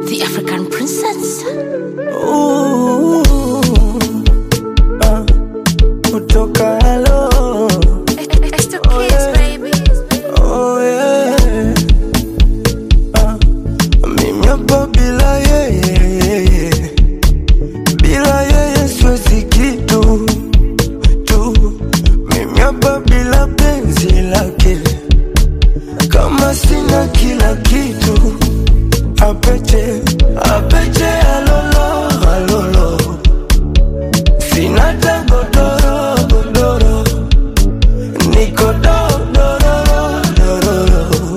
The African princess. Ooh, ah, kutoka hello. It's the kids, baby. Oh yeah. Ah, mimi hapa bila yeye, bila yeye siwezi kitu tu. Mimi hapa bila penzi lake, kama sina kila kitu. Apeche, apeche, alolo, alolo. Sina hata godoro, godoro. Niko do, do, do, do, do, do.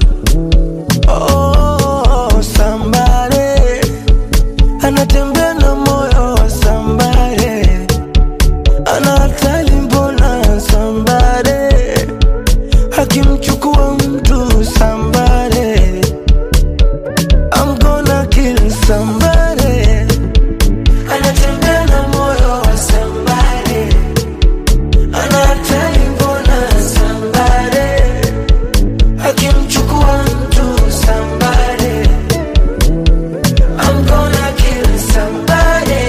Oh, somebody anatembea na moyo wa somebody, ana hatari mbona somebody akimchukua mtu somebody, I'm gonna kill somebody, anatembea na moyo wa somebody, ana hatari mbona somebody akimchukua mtu somebody I'm gonna kill somebody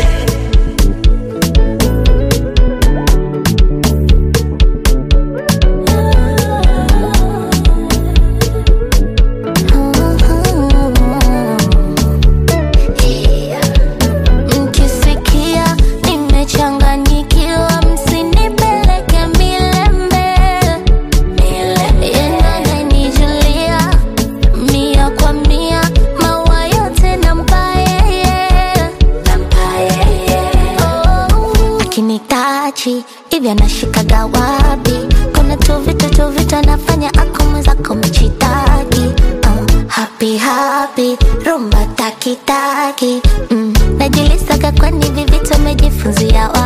Mkisikia nimechanganyikiwa, msinipeleke milembe. Yeye ananijulia mia kwa mia, maua yote nampa yeye. Oh, akinitachi hivi anashikaga wapi? Kuna tu vitu tu vitu anafanya ako mwenzako mchitaki uh, happy happy rumba taki taki mm. Najiulizaga kwani hivi vitu amejifunzia wapi?